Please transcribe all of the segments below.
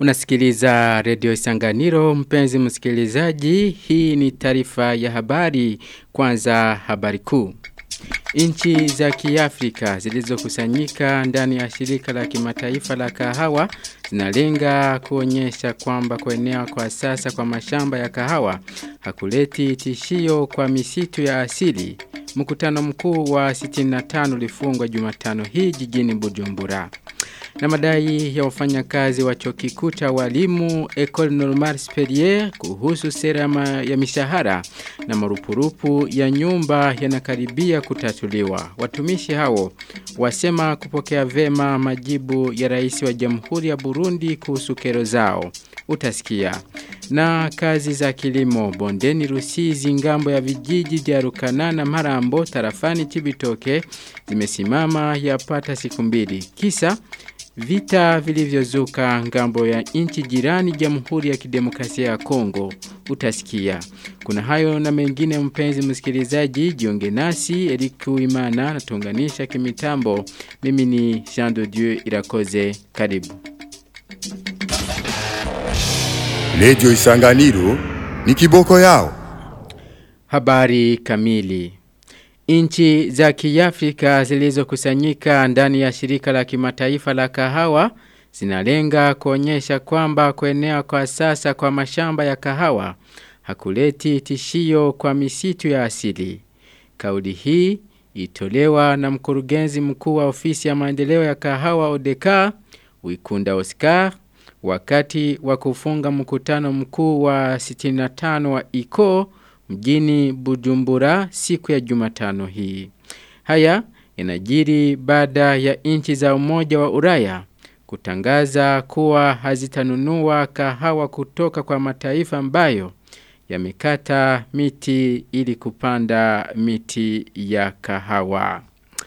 Unasikiliza redio Isanganiro mpenzi msikilizaji. Hii ni taarifa ya habari kwanza habari kuu. Inchi za kiafrika zilizokusanyika ndani ya shirika la kimataifa la kahawa zinalenga kuonyesha kwamba kuenea kwa sasa kwa mashamba ya kahawa hakuleti tishio kwa misitu ya asili. Mkutano mkuu wa 65 ulifungwa Jumatano hii jijini Bujumbura na madai ya wafanyakazi wa chuo kikuu cha walimu Ecole Normale Supérieure kuhusu sera ya mishahara na marupurupu ya nyumba yanakaribia kutatuliwa. Watumishi hao wasema kupokea vema majibu ya rais wa Jamhuri ya Burundi kuhusu kero zao. Utasikia. Na kazi za kilimo bondeni Rusizi ngambo ya vijiji vya Rukanana Marambo tarafani Chibitoke zimesimama yapata siku mbili. Kisa Vita vilivyozuka ngambo ya nchi jirani Jamhuri ya Kidemokrasia ya Kongo utasikia. Kuna hayo na mengine mpenzi msikilizaji jiunge nasi Eric Uimana natunganisha kimitambo. Mimi ni Jean de Dieu Irakoze karibu. Lejo Isanganiro ni kiboko yao. Habari kamili. Inchi za kiafrika zilizokusanyika ndani ya shirika la kimataifa la kahawa zinalenga kuonyesha kwamba kuenea kwa sasa kwa mashamba ya kahawa hakuleti tishio kwa misitu ya asili. Kauli hii itolewa na mkurugenzi mkuu wa ofisi ya maendeleo ya kahawa Odeka Wikunda Oscar wakati wa kufunga mkutano mkuu wa 65 wa ICO mjini Bujumbura siku ya Jumatano hii. Haya yanajiri baada ya nchi za Umoja wa Ulaya kutangaza kuwa hazitanunua kahawa kutoka kwa mataifa ambayo yamekata miti ili kupanda miti ya kahawa.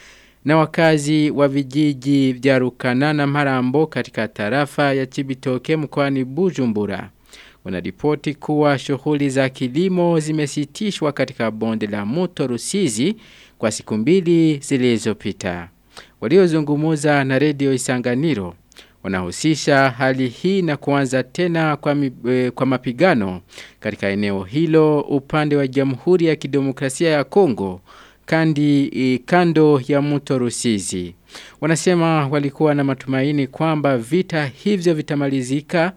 Na wakazi wa vijiji vya Rukanana Marambo katika tarafa ya Chibitoke mkoani Bujumbura wanaripoti kuwa shughuli za kilimo zimesitishwa katika bonde la mto Rusizi kwa siku mbili zilizopita. Waliozungumuza na redio Isanganiro wanahusisha hali hii na kuanza tena kwa, mi, e, kwa mapigano katika eneo hilo upande wa Jamhuri ya Kidemokrasia ya Kongo kandi e, kando ya mto Rusizi. Wanasema walikuwa na matumaini kwamba vita hivyo vitamalizika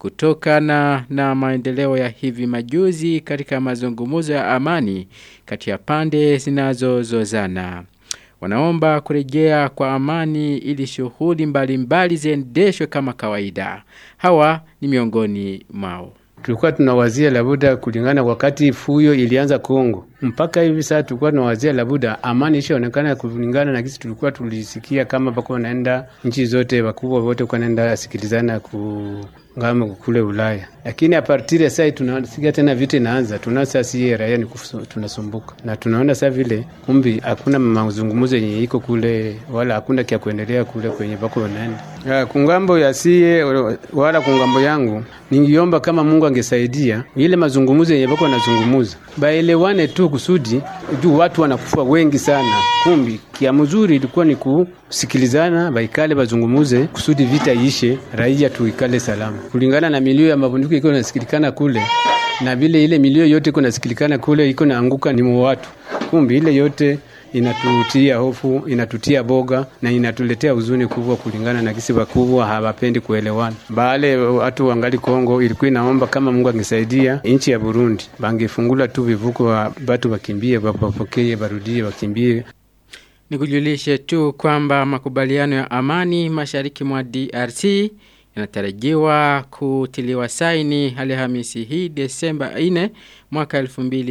kutokana na maendeleo ya hivi majuzi katika mazungumuzo ya amani kati ya pande zinazozozana. Wanaomba kurejea kwa amani ili shughuli mbalimbali ziendeshwe kama kawaida. Hawa ni miongoni mwao. Tulikuwa tunawazia labuda kulingana wakati fuyo ilianza Kongo. Mpaka hivi sasa tulikuwa tunawazia labuda amani ishaonekana kulingana na kisi tulikuwa tulisikia kama bako wanaenda nchi zote wakubwa wote kwa naenda sikilizana ku ngamo kule Ulaya. Lakini a partir ya sasa tunasikia tena vita inaanza. Tunaona sasa si raia ni tunasumbuka. Na tunaona sasa vile kumbi hakuna mazungumzo yenye iko kule wala hakuna kia kuendelea kule kwenye bako wanaenda. Ya, kungambo ya sie wala kungambo yangu ningiomba kama Mungu angesaidia ile mazungumzo yenye bako wanazungumuza. Baelewane tu kusudi juu watu wanakufa wengi sana. Kumbi kia mzuri ilikuwa ni kusikilizana baikale bazungumuze kusudi vita ishe raia tuikale salama. Kulingana na milio ya mabunduki iko nasikilikana kule na vile ile milio yote iko nasikilikana kule iko naanguka ni watu. Kumbi ile yote inatutia hofu, inatutia boga na inatuletea huzuni kubwa kulingana na kisi wakubwa hawapendi kuelewana. Baale watu wangali Kongo ilikuwa inaomba kama Mungu angesaidia nchi ya Burundi bangefungula tu vivuko wa batu wakimbie, wapokee, barudie, wakimbie. Nikujulishe tu kwamba makubaliano ya amani mashariki mwa DRC yanatarajiwa kutiliwa saini Alhamisi hii Desemba 4 mwaka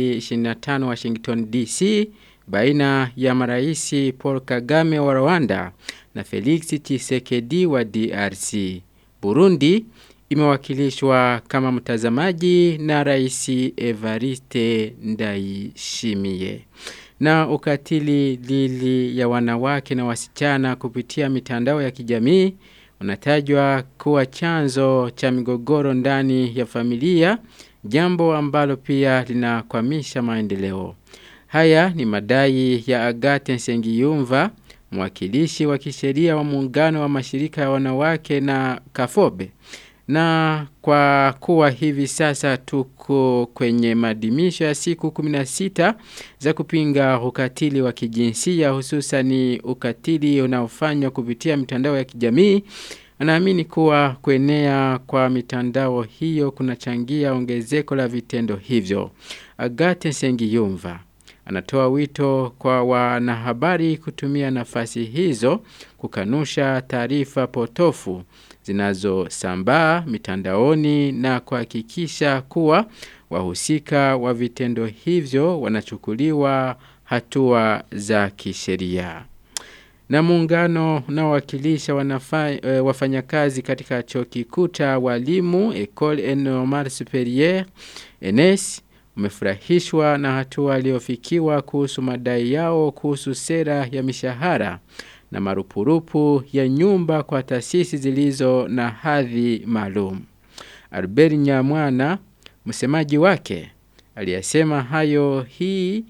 2025 Washington DC baina ya maraisi Paul Kagame wa Rwanda na Felix Tshisekedi wa DRC. Burundi imewakilishwa kama mtazamaji na rais Evariste Ndayishimiye. Na ukatili lili ya wanawake na wasichana kupitia mitandao ya kijamii unatajwa kuwa chanzo cha migogoro ndani ya familia, jambo ambalo pia linakwamisha maendeleo. Haya ni madai ya Agate Nsengiyumva, mwakilishi wa kisheria wa muungano wa mashirika ya wanawake na Kafobe Na kwa kuwa hivi sasa tuko kwenye madimisho ya siku 16 za kupinga ukatili wa kijinsia hususani ukatili unaofanywa kupitia mitandao ya kijamii Anaamini kuwa kuenea kwa mitandao hiyo kunachangia ongezeko la vitendo hivyo. Agate Sengiyumva anatoa wito kwa wanahabari kutumia nafasi hizo kukanusha taarifa potofu zinazosambaa mitandaoni na kuhakikisha kuwa wahusika wa vitendo hivyo wanachukuliwa hatua za kisheria. Na muungano unaowakilisha e, wafanyakazi katika chuo kikuu cha walimu Ecole Normale Supérieure ENS umefurahishwa na hatua iliyofikiwa kuhusu madai yao kuhusu sera ya mishahara na marupurupu ya nyumba kwa taasisi zilizo na hadhi maalum. Albert Nyamwana msemaji wake aliyasema hayo hii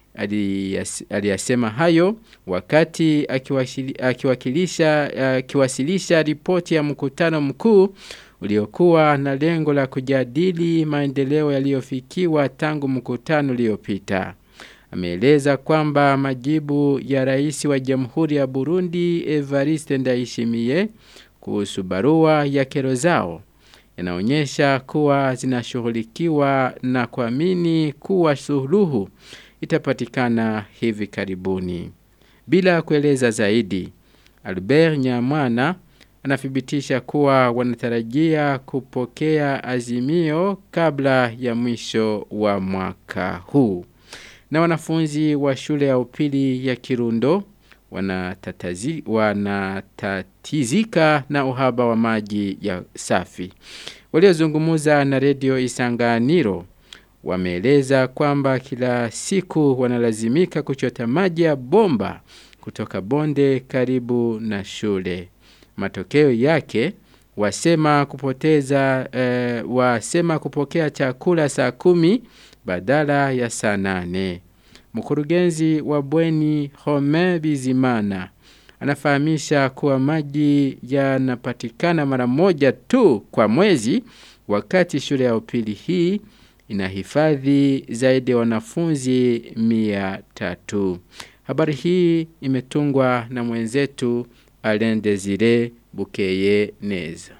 aliyasema hayo wakati akiwakilisha akiwasilisha ripoti ya mkutano mkuu uliokuwa na lengo la kujadili maendeleo yaliyofikiwa tangu mkutano uliopita. Ameeleza kwamba majibu ya rais wa Jamhuri ya Burundi Evariste Ndayishimiye kuhusu barua ya kero zao yanaonyesha kuwa zinashughulikiwa na kuamini kuwa suluhu itapatikana hivi karibuni. Bila kueleza zaidi, Albert Nyamwana anathibitisha kuwa wanatarajia kupokea azimio kabla ya mwisho wa mwaka huu. Na wanafunzi wa shule ya upili ya Kirundo wanatatazi, wanatatizika na uhaba wa maji ya safi. Waliozungumuza na redio Isanganiro wameeleza kwamba kila siku wanalazimika kuchota maji ya bomba kutoka bonde karibu na shule. Matokeo yake wasema kupoteza eh, wasema kupokea chakula saa kumi badala ya saa nane. Mkurugenzi wa bweni Home Bizimana anafahamisha kuwa maji yanapatikana mara moja tu kwa mwezi wakati shule ya upili hii inahifadhi zaidi ya wanafunzi mia tatu. Habari hii imetungwa na mwenzetu Alain Desire Bukeye Neza.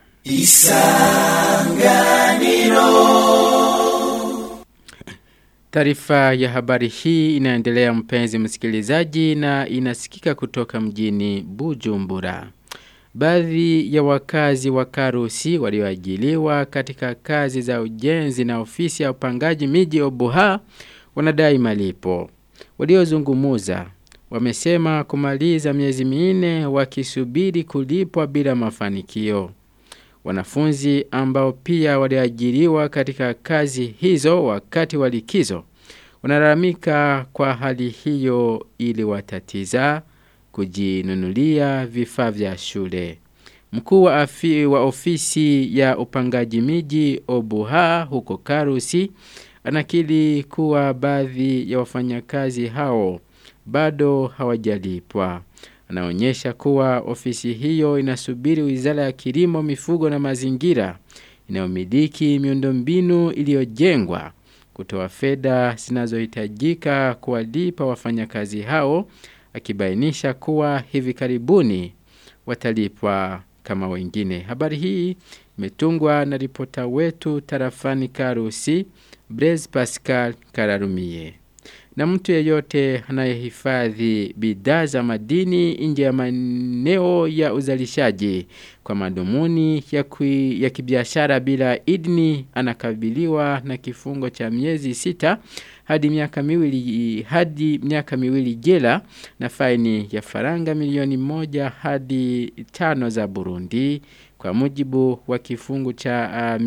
Taarifa ya habari hii inaendelea mpenzi msikilizaji na inasikika kutoka mjini Bujumbura. Baadhi ya wakazi wa Karusi walioajiliwa katika kazi za ujenzi na ofisi ya upangaji miji Obuha wanadai malipo. Waliozungumuza wamesema kumaliza miezi minne wakisubiri kulipwa bila mafanikio. Wanafunzi ambao pia waliajiriwa katika kazi hizo wakati wa likizo wanalalamika kwa hali hiyo ili watatiza kujinunulia vifaa vya shule. Mkuu wa, afi, wa ofisi ya upangaji miji Obuha huko Karusi anakili kuwa baadhi ya wafanyakazi hao bado hawajalipwa. Anaonyesha kuwa ofisi hiyo inasubiri Wizara ya Kilimo, Mifugo na Mazingira inayomiliki miundombinu iliyojengwa kutoa fedha zinazohitajika kuwalipa wafanyakazi hao akibainisha kuwa hivi karibuni watalipwa kama wengine. Habari hii imetungwa na ripota wetu tarafani Karusi, Blaise Pascal Kararumie. Na mtu yeyote anayehifadhi bidhaa za madini nje ya maeneo ya uzalishaji kwa madhumuni ya, kui, ya kibiashara bila idni anakabiliwa na kifungo cha miezi sita hadi miaka miwili hadi miaka miwili jela na faini ya faranga milioni moja hadi tano za Burundi kwa mujibu wa kifungu cha uh,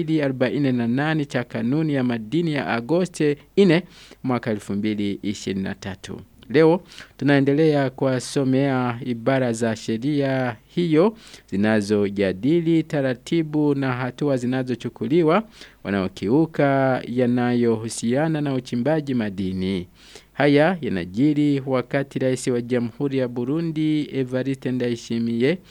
248 cha kanuni ya madini ya Agosti 4 mwaka 2023. Leo tunaendelea kuwasomea ibara za sheria hiyo zinazojadili taratibu na hatua zinazochukuliwa wanaokiuka yanayohusiana na uchimbaji madini. Haya yanajiri wakati rais wa Jamhuri ya Burundi Evariste Ndayishimiye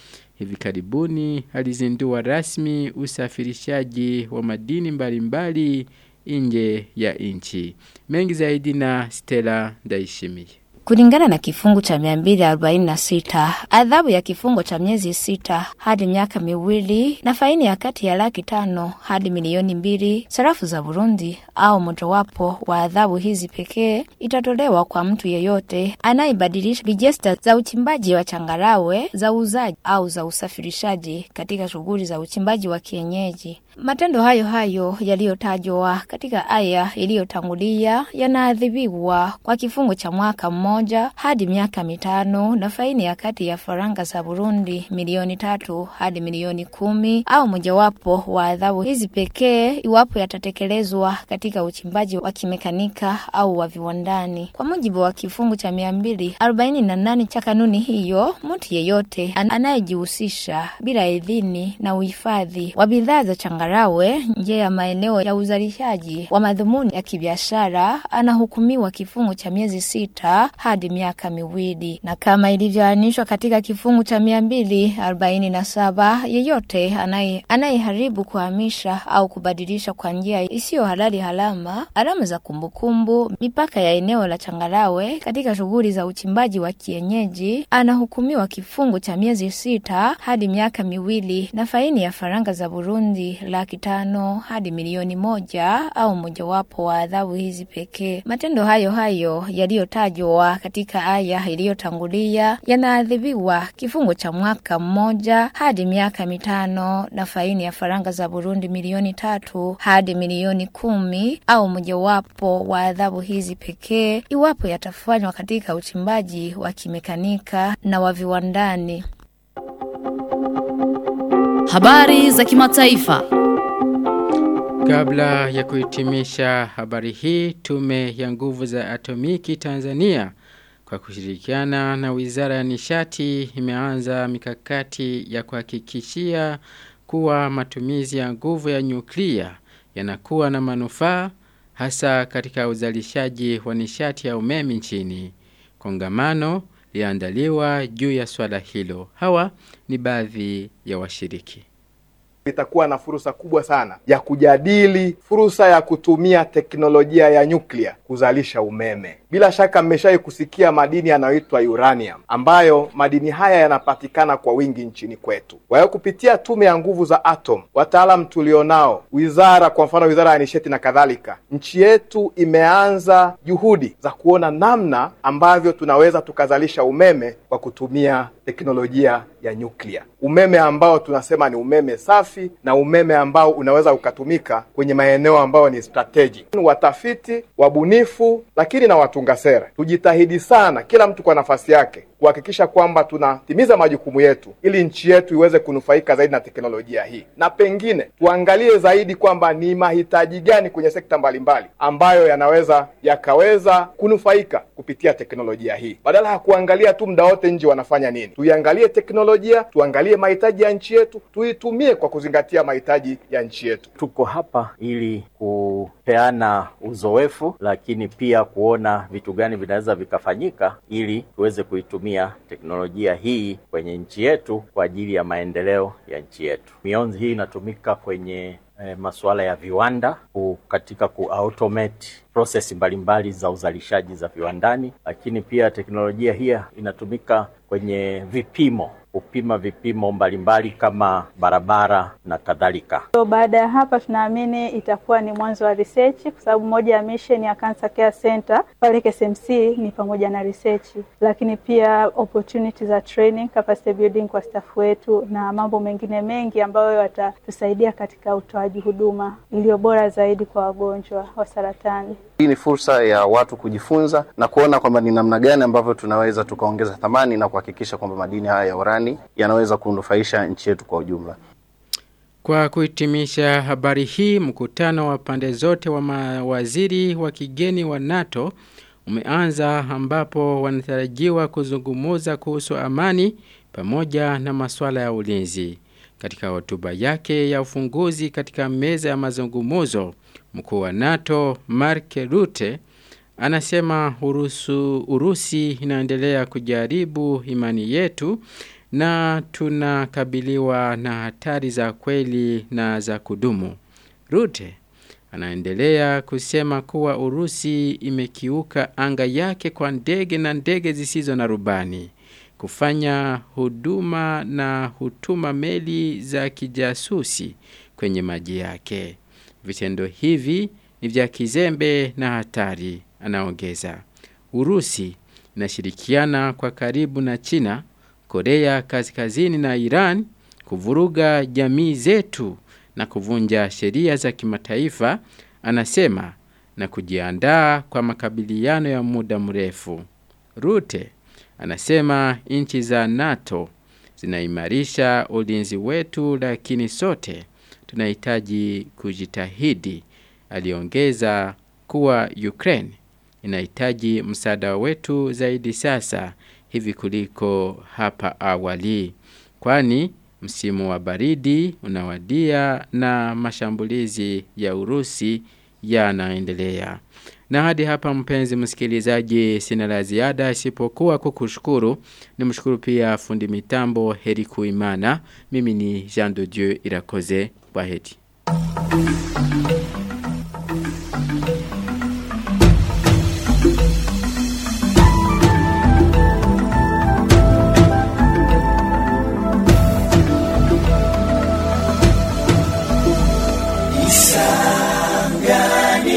hivi karibuni alizindua rasmi usafirishaji wa madini mbalimbali nje ya nchi. Mengi zaidi na Stella Ndaishimiye. Kulingana na kifungu cha 246, adhabu ya kifungo cha miezi sita hadi miaka miwili na faini ya kati ya laki tano hadi milioni mbili sarafu za Burundi au mojawapo wa adhabu hizi pekee itatolewa kwa mtu yeyote anayebadilisha vijesta za uchimbaji wa changarawe za uuzaji au za usafirishaji katika shughuli za uchimbaji wa kienyeji. Matendo hayo hayo yaliyotajwa katika aya iliyotangulia yanaadhibiwa kwa kifungo cha mwaka mmoja hadi miaka mitano na faini ya kati ya faranga za Burundi milioni tatu hadi milioni kumi au mojawapo wa adhabu hizi pekee iwapo yatatekelezwa katika uchimbaji wa kimekanika au wa viwandani. Kwa mujibu wa kifungu cha mia mbili arobaini na nane cha kanuni hiyo, mtu yeyote anayejihusisha bila idhini na uhifadhi wa bidhaa za changarawe nje ya maeneo ya uzalishaji wa madhumuni ya kibiashara anahukumiwa kifungo cha miezi sita hadi miaka miwili, na kama ilivyoainishwa katika kifungu cha mia mbili arobaini na saba yeyote anaye anayeharibu kuhamisha au kubadilisha kwa njia isiyo halali halama alama za kumbukumbu mipaka ya eneo la changarawe katika shughuli za uchimbaji wa kienyeji anahukumiwa kifungo cha miezi sita hadi miaka miwili na faini ya faranga za Burundi laki tano hadi milioni moja au mojawapo wa adhabu hizi pekee. Matendo hayo hayo yaliyotajwa katika aya iliyotangulia yanaadhibiwa kifungo cha mwaka mmoja hadi miaka mitano na faini ya faranga za Burundi milioni tatu hadi milioni kumi au mojawapo wa adhabu hizi pekee iwapo yatafanywa katika uchimbaji wa kimekanika na wa viwandani. Habari za kimataifa. Kabla ya kuhitimisha habari hii, tume ya nguvu za atomiki Tanzania kwa kushirikiana na Wizara ya Nishati imeanza mikakati ya kuhakikishia kuwa matumizi ya nguvu ya nyuklia yanakuwa na manufaa hasa katika uzalishaji wa nishati ya umeme nchini. Kongamano liandaliwa juu ya swala hilo. Hawa ni baadhi ya washiriki itakuwa na fursa kubwa sana ya kujadili fursa ya kutumia teknolojia ya nyuklia kuzalisha umeme. Bila shaka mmeshai kusikia madini yanayoitwa uranium, ambayo madini haya yanapatikana kwa wingi nchini kwetu. Kwa hiyo kupitia tume ya nguvu za atom, wataalam tulionao, wizara, kwa mfano wizara ya nishati na kadhalika, nchi yetu imeanza juhudi za kuona namna ambavyo tunaweza tukazalisha umeme kwa kutumia teknolojia ya nyuklia, umeme ambao tunasema ni umeme safi na umeme ambao unaweza ukatumika kwenye maeneo ambayo ni strategic. Watafiti, wabunifu, lakini na watunga sera, tujitahidi sana, kila mtu kwa nafasi yake, kuhakikisha kwamba tunatimiza majukumu yetu ili nchi yetu iweze kunufaika zaidi na teknolojia hii, na pengine tuangalie zaidi kwamba ni mahitaji gani kwenye sekta mbalimbali ambayo yanaweza yakaweza kunufaika kupitia teknolojia hii, badala ya kuangalia tu muda wote nje wanafanya nini. Tuiangalie teknolojia, tuangalie mahitaji ya nchi yetu, tuitumie kwa kuzingatia mahitaji ya nchi yetu. Tuko hapa ili kupeana uzoefu, lakini pia kuona vitu gani vinaweza vikafanyika ili tuweze kuitumia teknolojia hii kwenye nchi yetu kwa ajili ya maendeleo ya nchi yetu. Mionzi hii inatumika kwenye eh, masuala ya viwanda ku, katika kuautomate process mbalimbali za uzalishaji za viwandani, lakini pia teknolojia hii inatumika kwenye vipimo kupima vipimo mbalimbali kama barabara na kadhalika. So, baada ya hapa tunaamini itakuwa ni mwanzo wa research kwa sababu moja ya mission ya Cancer Care Center pale KSMC ni pamoja na research, lakini pia opportunity za training, capacity building kwa staff wetu na mambo mengine mengi ambayo yatatusaidia katika utoaji huduma iliyo bora zaidi kwa wagonjwa wa saratani. Hii ni fursa ya watu kujifunza na kuona kwamba ni namna gani ambavyo tunaweza tukaongeza thamani na kuhakikisha kwamba madini haya ya urani yanaweza kunufaisha nchi yetu kwa ujumla. Kwa kuhitimisha habari hii, mkutano wa pande zote wa mawaziri wa kigeni wa NATO umeanza ambapo wanatarajiwa kuzungumuza kuhusu amani pamoja na masuala ya ulinzi. Katika hotuba yake ya ufunguzi katika meza ya mazungumuzo, mkuu wa NATO Mark Rutte anasema urusu, Urusi inaendelea kujaribu imani yetu na tunakabiliwa na hatari za kweli na za kudumu. Rute anaendelea kusema kuwa Urusi imekiuka anga yake kwa ndege na ndege zisizo na rubani kufanya huduma na hutuma meli za kijasusi kwenye maji yake. Vitendo hivi ni vya kizembe na hatari, anaongeza. Urusi inashirikiana kwa karibu na China, Korea Kaskazini na Iran kuvuruga jamii zetu na kuvunja sheria za kimataifa, anasema na kujiandaa kwa makabiliano ya muda mrefu. Rute anasema nchi za NATO zinaimarisha ulinzi wetu, lakini sote tunahitaji kujitahidi. Aliongeza kuwa Ukraine inahitaji msaada wetu zaidi sasa hivi kuliko hapa awali, kwani msimu wa baridi unawadia na mashambulizi ya Urusi yanaendelea. Na hadi hapa mpenzi msikilizaji sina la ziada isipokuwa kukushukuru. Nimshukuru pia fundi mitambo Heri Kuimana. Mimi ni Jean de Dieu Irakoze. Kwaheri.